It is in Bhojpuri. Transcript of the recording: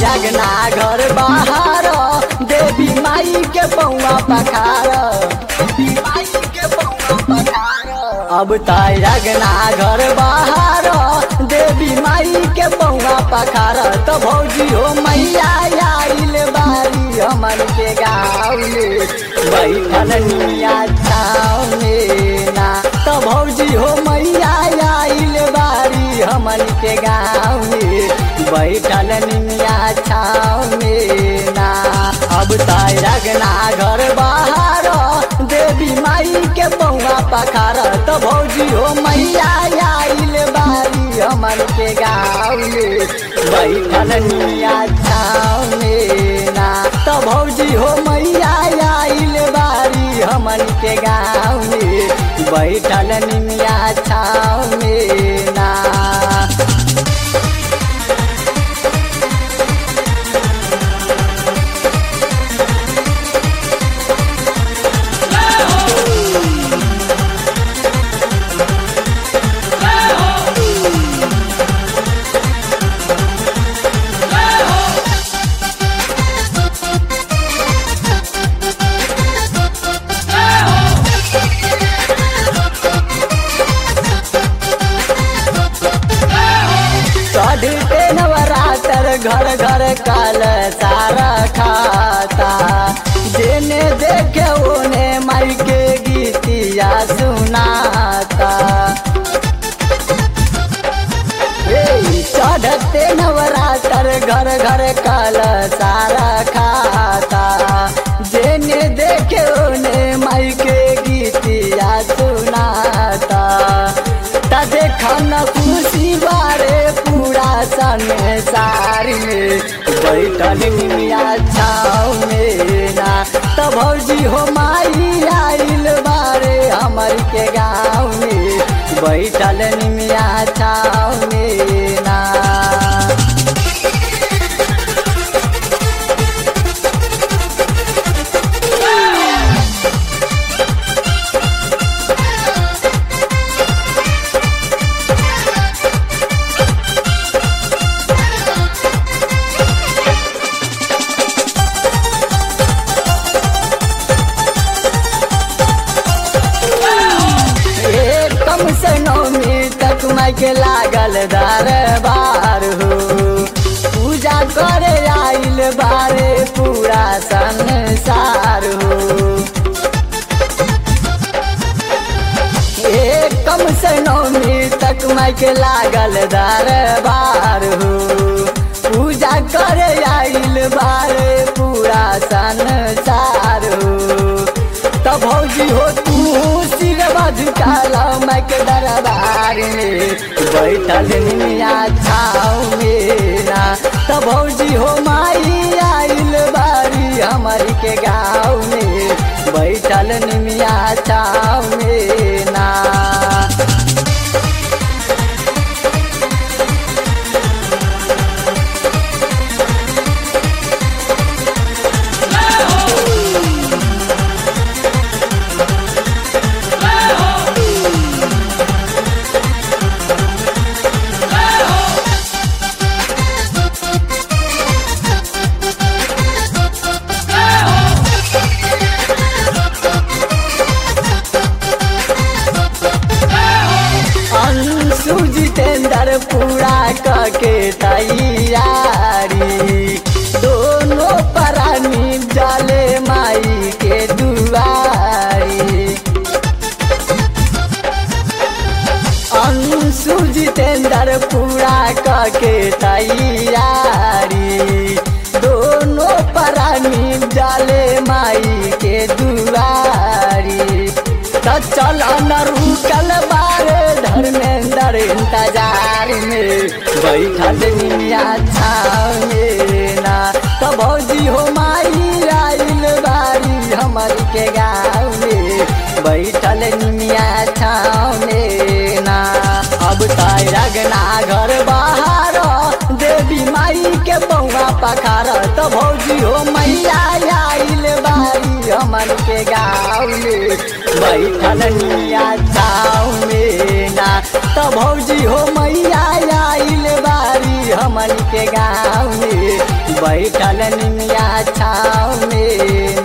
अगना घर बाहर देवी माई के पौआ पखार देवी माई के पौआ पखार अब ताई अगना घर बाहर देवी माई के पौआ पखार तो भौजी हो मैया आइल बारी हमन के गाँव में बैठल निया छाव में ना तो भौजी हो मैया आइल बारी हमन के गाँव में बैठल निया छाव में ना अब ताई रगना घर बाहर देवी माई के पौआ पखार तो भौजी हो मैया आइल बारी हमन के गाँव में बैठल निया छाव में ना तो भौजी हो मैया आइल बारी हमन के गाँव में बैठल निया छाव में ना चढ़ते नवरात्र घर घर काल सारा खाता जेने देखे ओने माई के गीतिया सुनाता ए, चढ़ते नवरात्र घर घर काल सारा खाता जेने देखे ओने माई के गीतिया सुनाता ता देखा न खुशी बारे पूरा संसार में बैठल मिया छाव में ना त भौजी हो माई आइल बारे हमर के गाँव में बैठल निमिया छाव में ना एक कम से नौमी तक माई के लागल दरबार हो पूजा करे आइल बारे पूरा संसार हो एक कम से नौमी तक माई के लागल दरबार हो पूजा करे आइल बारे पूरा संसार हो तब भौजी हो तू सिर बजुकाला मैं के दरबार में बैठल निया छाव मेरा तब भौजी हो माई आइल बारी हमर के गाँव में बैठल निमिया छाव मेरा अंशु जितेंद्र पूरा कके तैयारी दोनों प्राणी जाले माई के दुआरी अंशु जितेंद्र पूरा कके तैयारी दोनों प्राणी जाले माई के दुआरी त चल न रुकल बारे धर्मेंद्र इंतजार में बैठल निया छाव में ना त भौजी हो माई आइल बारी हमर के गाँव में बैठल निया छाव में ना अब ताई रगना घर बाहर देवी माई के बउआ पखार तो भौजी हो मैया आइल बारी हमन के गाँव में बैठल निया छाव में ना तो भौजी हो मैया आइल बारी हमन के गाँव में बैठल निमिया छाव में